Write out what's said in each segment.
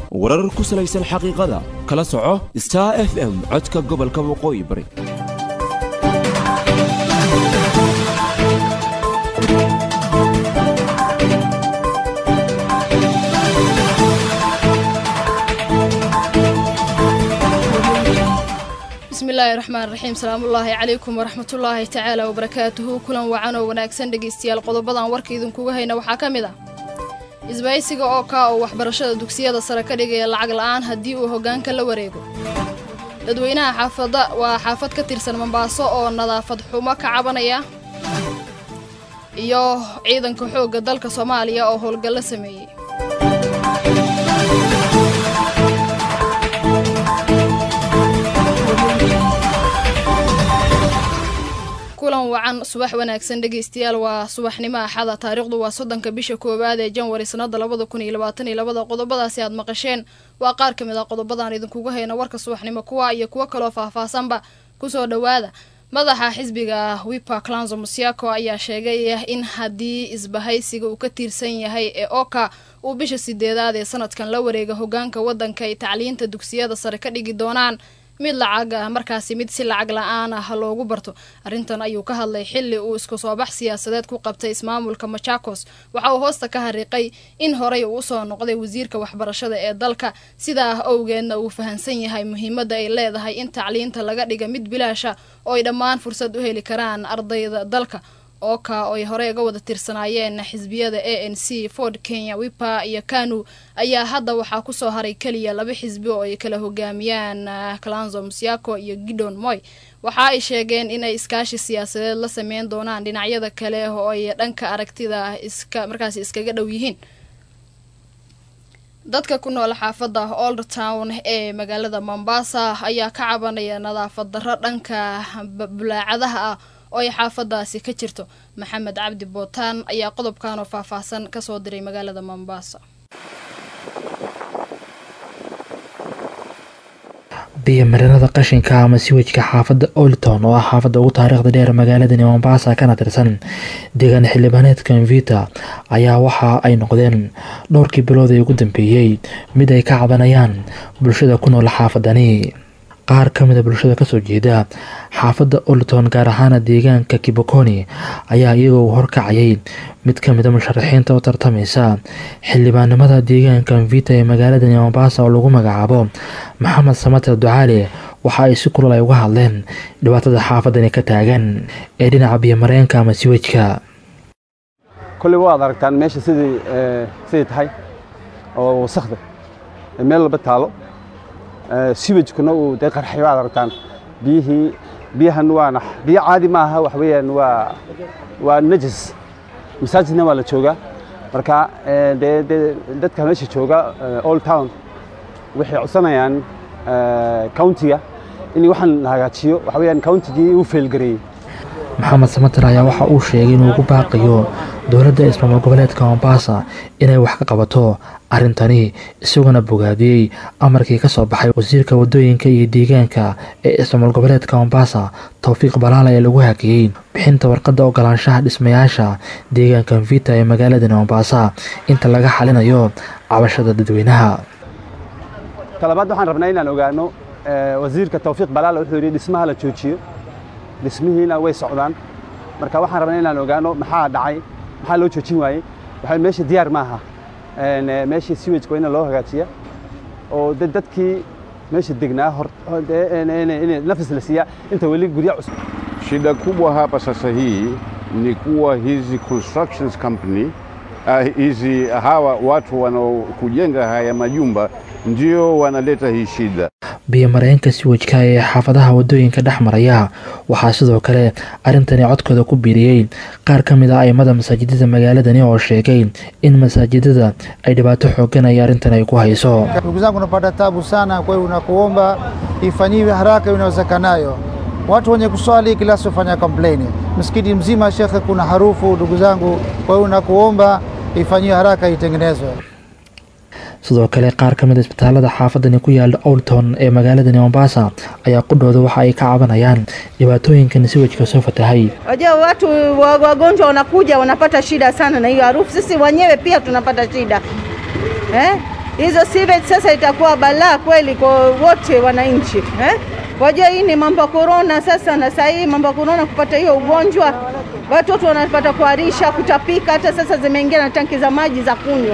warar ku salaysan xaqiiqada kala soco star f m codka gobolka waqooyi bari bismillaahi raxmaan raxiim salaamullaahi calaykum waraxmatullaahi tacaala wabarakaatuhu kulan wacan oo wanaagsan dhegaystayaal qodobadan warka idinkuga hayna waxaa ka mid ah isbaysiga oo kaa oo waxbarashada dugsiyada sare ka dhigaya lacag la'aan haddii uu hoggaanka la wareego dadweynaha xaafada waa xaafad ka tirsan mombaaso oo nadaafad xumo ka cabanaya iyo ciidanka xoogga dalka soomaaliya oo howlgallo sameeyey kulan wacan subax wanaagsan dhegaystayaal waa subaxnimo axada taariikhdu waa soddonka bisha koowaad ee janwari sannada labada kun iyo labaatan iyo labada qodobadaasi aad maqasheen waa qaar ka mid ah qodobadan idinkuga hayna warka subaxnimo kuwa iyo kuwo kaloo faahfaahsanba kusoo dhowaada madaxa xisbiga wipa clanzo musiako ayaa sheegay in haddii isbahaysiga uu ka tiirsan yahay ee oka uu bisha sideedaad ee sanadkan la wareega hogaanka waddanka ay tacliinta dugsiyada sare ka dhigi doonaan mid lacag ah markaasi mid si lacag la-aan ah loogu barto arrintan ayuu ka hadlay xilli uu isku soo bax siyaasadeed ku qabtay ismaamulka machakos waxa uu hoosta ka hariiqay in horey uu usoo noqday wasiirka waxbarashada ee dalka sidaa owgeedna uu fahansan yahay muhiimadda ay leedahay in tacliinta laga dhiga mid bilaasha oo ay dhammaan fursad u heli karaan ardayda dalka ooka oo ay horey uga wada tirsanaayeen xisbiyada a n c ford kenya wipa iyo kanu ayaa hadda waxaa kusoo haray keliya laba xisbi oo ay kala hogaamiyaan clanzo musiako iyo gidon moy waxa ay sheegeen inay iskaashi siyaasadeed la sameyn doonaan dhinacyada kale oo ay dhanka aragtida iska markaasi iskaga dhow yihiin dadka ku nool xaafadda old town ee magaalada mombasa ayaa ka cabanaya nadaafad darro dhanka bulaacadaha ah oo ay xaafadaasi ka jirto maxamed cabdi bootaan ayaa qodobkan oo faahfaahsan kasoo diray magaalada mombasa biyomarinada qashinka ama siwajka xaafadda olton oo ah xaafadda ugu taariikhda dheer magaaladani mombasa kana tirsan deegaan xildhibaaneedka mvita ayaa waxa ay noqdeen dhowrkii bilood ee ugu dambeeyey mid ay ka cabanayaan bulshada ku nool xaafadani qaar ka mida bulshada kasoo jeeda xaafadda olton gaar ahaana deegaanka kibokoni ayaa iyagoo horkacayay mid ka mida musharaxiinta u tartamaysa xildhibaanimada deegaanka mvita ee magaaladani mombasa oo lagu magacaabo maxamed samater ducaale waxa ay si kulal ay uga hadleen dhibaatada xaafadani ka taagan ee dhinaca biyomareenka ama siwajka kolley waad aragtaan meesha sidii siday tahay oo wasakda meel walba taalo siwajkuna uu dee qarxay waad aragtaan biyihii biyahan waana biyo caadi ma aha wax weeyaan waa waa najis masaajidna waa la joogaa marka dee dee dadka meesha jooga old town waxay codsanayaan countiga in waxaan la hagaajiyo waxa weeyaan countigii uu failgareeyey maxamed samater ayaa waxa uu sheegay inuu ugu baaqiyo dowladda ismaamul goboleedka mombasa inay wax ka qabato arrintani isaguna bogaadiyey amarkii ka soo baxay wasiirka waddooyinka iyo deegaanka ee ismaamul goboleedka mombasa towfiiq balaala ee lagu hakiyey bixinta warqadda ogolaanshaha dhismayaasha deegaanka mvita ee magaaladani mombasa inta laga xalinayo cabashada dadweynaha talabaad waxaan rabnaa inaan ogaano wasiirka towfiiq balaala wuxuu yidhi dhismaha la joojiyo dhismihiina way socdaan marka waxaan rabnaa inaan ogaano maxaa dhacay maxaa loo joojin waayey waxa meesha diyaar maaha meeshii siwajka waa in loo hagaajiya oo dadkii meesha degnaa nafis la siiya inta weli gurya cusub Shida kubwa hapa sasa hii ni kuwa hizi constructions company uh, hizi hawa watu wanaokujenga haya majumba ndio wanaleta hii shida. biyomareenka siwajka ee xaafadaha wadooyinka dhex maraya waxaa sidoo kale arrintani codkooda ku biiriyey qaar ka mid a aimada masaajidada magaaladani oo sheegay in masaajidada ay dhibaato xoogan ay arrintan ay ku hayso ndugu zangu napata tabu sana kwa hiyo nakuomba ifanyiwe haraka inawezekanayo watu wenye kuswali kila sifanya complain msikiti mzima shekhe kuna harufu ndugu zangu kwa hiyo nakuomba ifanyiwe haraka itengenezwe sidoo kale qaar ka mid a isbitaalada xaafadani ku yaala owlton ee magaaladani mombasa ayaa qudhooda waxa ay ka cabanayaan dhibaatooyinkan siwajka soo fatahay Wajua watu wa- wagonjwa wanakuja wanapata shida sana na hiyo harufu. Sisi wenyewe pia tunapata shida eh? hizo sewage sasa itakuwa balaa kweli kwa wote wananchi eh? Wajua hii ni mambo ya korona sasa, na saa hii mambo ya korona, kupata hiyo ugonjwa, watoto wanapata kuharisha, kutapika, hata sasa zimeingia na tanki za maji za kunywa.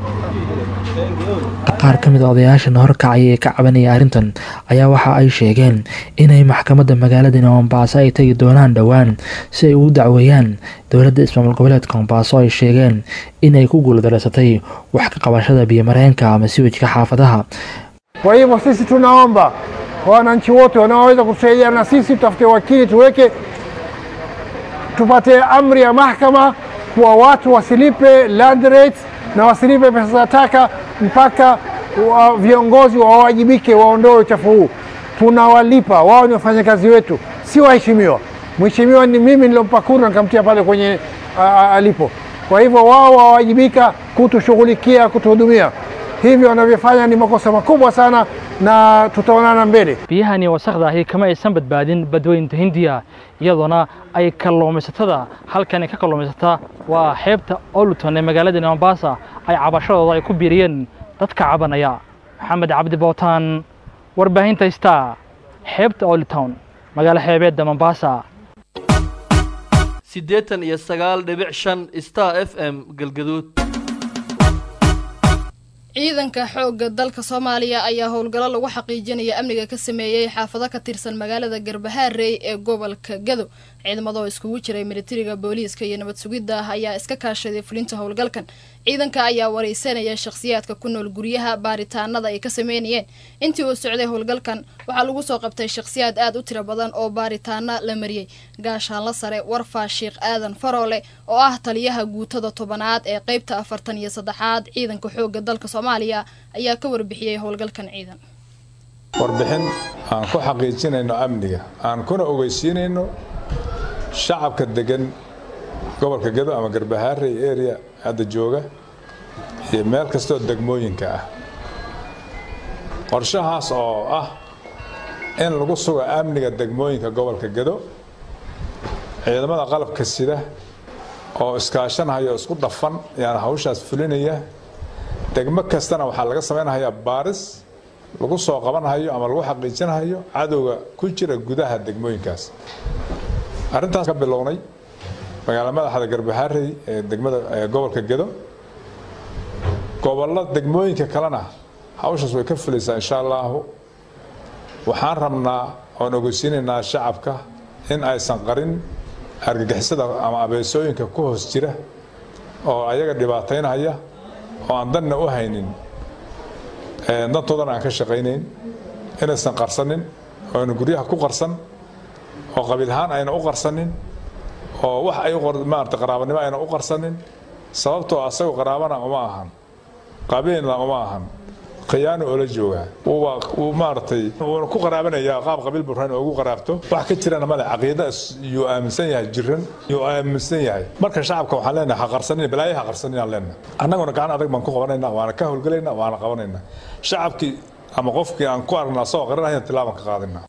qaar ka mid a odayaashan horkacaya ee ka cabanaya arrintan ayaa waxa ay sheegeen inay maxkamadda magaaladani mombaaso ay tegi doonaan dhowaan si ay ugu dacweeyaan dowladda ismaamul goboleedka mombaaso ay sheegeen inay ku guuldareysatay wax ka qabashada biyomareenka ama siwajka xaafadaha Kwa hivyo sisi tunaomba kwa wananchi wote wanaoweza kutusaidiana na sisi, tutafute wakili tuweke, tupate amri ya mahakama kuwa watu wasilipe land rates na wasilipe pesa za taka mpaka wa viongozi wawajibike, waondoe uchafu huu. Tunawalipa, wao ni wafanyakazi wetu, si waheshimiwa. Mheshimiwa ni mimi nilompa kura nikamtia pale kwenye a, a, alipo. Kwa hivyo wao wawajibika kutushughulikia, kutuhudumia. Hivyo wanavyofanya ni makosa makubwa sana, na tutaonana mbele. biyahani wasakhda ahi kama aysan badbaadin badweynta hindiya iyadoona ay kalluumaysatada halkan ay ka kalluumaysataa waa xeebta oluton ee magaaladani mombasa ay cabashadooda ay ku biiriyeen dadka cabanaya maxamed cabdi bootaan warbaahinta star xeebta oluton magaalo xeebeedda mombasa siddeetan iyo sagaal dhibic shan star f m galgaduud ciidanka xoogga dalka soomaaliya ayaa howlgallo lagu xaqiijinaya amniga ka sameeyey xaafado ka tirsan magaalada garbahaarey ee gobolka gado ciidamado iskugu jiray militariga booliiska iyo nabad sugidda ayaa iska kaashaday fulinta howlgalkan ciidanka ayaa wareysanaya shakhsiyaadka ku nool guryaha baaritaanada ay ka sameynayeen intii uu socday howlgalkan waxaa lagu soo qabtay shakhsiyaad aad u tiro badan oo baaritaano la mariyey gaashaanla sare warfaa sheekh aadan faroole oo ah taliyaha guutada tobanaad ee qeybta afartan iyo saddexaad ciidanka xoogga dalka soomaaliya ayaa ka warbixiyey howlgalkan ciidan warbixin aan ku xaqiijinayno amniga aan kuna ogeysiinayno shacabka degan gobolka gado ama garbahaarey area hadda jooga iyo meel kastoo degmooyinka ah qorshahaas oo ah in lagu sugo amniga degmooyinka gobolka gado ciidamada qalabka sida oo iskaashanahaya oo isku dhafan yaan hawshaas fulinaya degmo kastana waxaa laga samaynayaa baaris lagu soo qabanhayo ama lagu xaqiijinahayo cadowga ku jira gudaha degmooyinkaas arrintaas ka bilownay magaala madaxda garbaharey ee degmada gobolka gedo gobollo degmooyinka kalena hawshaas way ka fulaysaa insha allaahu waxaan rabnaa oon ogeysiinaynaa shacabka in aysan qarin argagixisada ama abeesooyinka ku hoos jira oo ayaga dhibaataynaya oo aan danna u haynin dantoodana aan ka shaqaynayn inaysan qarsanin oo ayna guryaha ku qarsan oo qabiilhaan ayna u qarsanin oo wax ay maarata qaraabanimo ayna u qarsanin sababtoo asagoo qaraabana uma ahan qabiilna uma ahan khiyaano oola joogaa wuu maaragtay wuuna ku qaraabanayaa qaab qabiil burhan oo ugu qaraabto wax ka jirana male caqiida yuu aaminsan yahay jiran yuu aaminsan yahay marka shacabka waxaan leenahay ha qarsanin balaayo ha qarsanin aan leenahay annaguna gacan adag baan ku qabanaynaa waana ka howlgalaynaa waana qabanaynaa shacabkii ama qofkii aan ku aragnaa asagoo qarinaya tilaabaan ka qaadinaa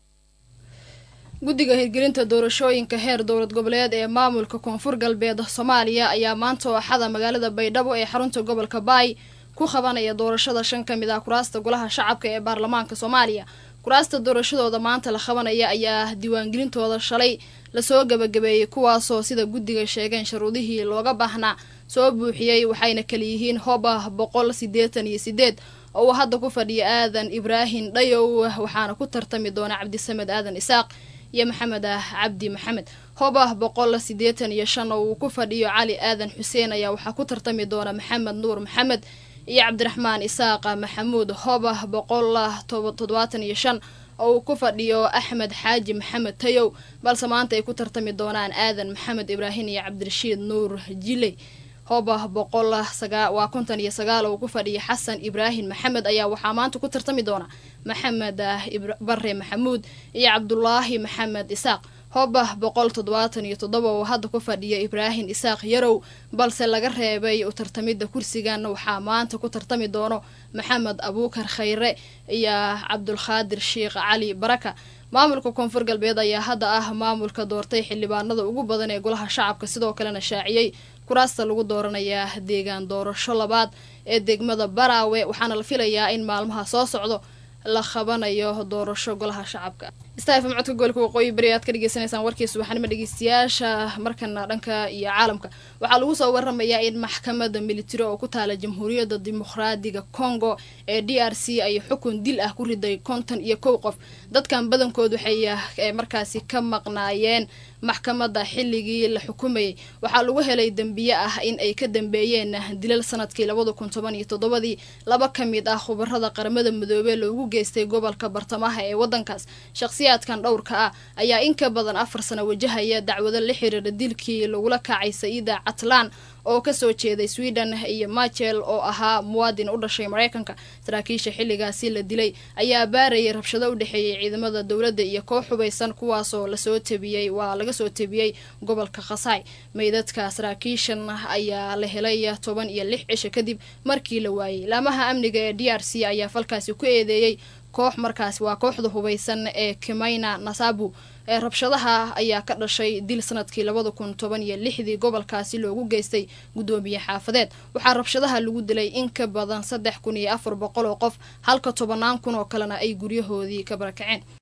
guddiga hirgelinta doorashooyinka heer dowlad goboleed ee maamulka koonfur galbeed soomaaliya ayaa maanta oo axada magaalada baydhabo ee xarunta gobolka baay ku qabanaya doorashada shan ka mid ah kuraasta golaha shacabka ee baarlamaanka soomaaliya kuraasta doorashadooda maanta la qabanaya ayaa diiwaangelintooda shalay lasoo gabagabeeyey kuwaasoo sida guddiga sheegeen sharuudihii looga baahnaa soo buuxiyey waxayna kalayihiin hoba boqol sideetan iyo sideed oo uu hadda ku fadhiya aadan ibraahim dhayow waxaana ku tartami doona cabdisamed aadan isaaq iyo maxamed ah cabdi maxamed hoba boqol sideetan iyo shan oo uu ku fadhiyo cali aadan xuseen ayaa waxaa ku tartami doona maxamed nuur maxamed iyo cabdiraxmaan isaaqa maxamuud hoba boqol toddobaatan iyo shan oo uu ku fadhiyo axmed xaaji maxamed tayow balse maanta ay ku tartami doonaan aadan maxamed ibraahim iyo cabdirashiid nuur jiley hoba boqol waa konton iyo sagaal oo ku fadhiya xasan ibraahim maxamed ayaa waxaa maanta ku tartami doona maxamed bare maxamuud iyo cabdulaahi maxamed isaaq hoba boqol toddobaatan iyo toddoba oo hadda ku fadhiya ibraahim isaaq yarow balse laga reebay u tartamidda kursigan waxaa maanta ku tartami doono maxamed abuukar khayre iyo cabdulkhaadir sheekh cali baraka maamulka koonfur galbeed ayaa hadda ah maamulka doortay xildhibaanada ugu badan ee golaha shacabka sidoo kalena shaaciyey kuraasta lagu dooranayaa deegaan doorasho labaad ee degmada baraawe waxaana la filayaa in maalmaha soo socdo la qabanayo doorasho golaha shacabka stafm codka gobolka waqooyi bari aad ka dhegeysaneysaan warkii subaxnimo dhegeystayaasha markana dhanka iyo caalamka waxaa lagu soo waramayaa in maxkamada militari oo ku taala jamhuuriyadda dimuqraadiga congo ee d r c ay xukun dil ah ku riday konton iyo kow qof dadkan badankood waxay markaasi ka maqnaayeen maxkamadda xilligii la xukumayay waxaa lagu helay dembiye ah in ay ka dambeeyeen dilal sanadkii labada kun toban iyo toddobadii laba ka mid ah khubarada qaramada midoobey loogu geystay gobolka bartamaha ee wadankaas shakhsiyaadkan dhowrka ah ayaa in ka badan afar sano wajahaya dacwado la xiriira dilkii lagula kacay saida catlan oo kasoo jeeday sweden iyo machel oo ahaa muwaadin u dhashay mareykanka saraakiisha xilligaasi la dilay ayaa baarayay rabshado u dhexeeyay ciidamada dowladda iyo koox hubaysan kuwaasoo lasoo tabiyey waa laga soo tabiyey gobolka khasaay meydadka saraakiishan ayaa la helay toban iyo lix cisho kadib markii la waayey laamaha amniga ee d r c ayaa falkaasi ku eedeeyey koox markaasi waa kooxda hubaysan ee kimayna nasabu ee rabshadaha ayaa ka dhashay dil sanadkii labada kun toban iyo lixdii gobolkaasi loogu geystay guddoomiye xaafadeed waxaa rabshadaha lagu dilay in ka badan saddex kun iyo afar boqol oo qof halka tobannaan kun oo kalena ay guryahoodii ka barakaceen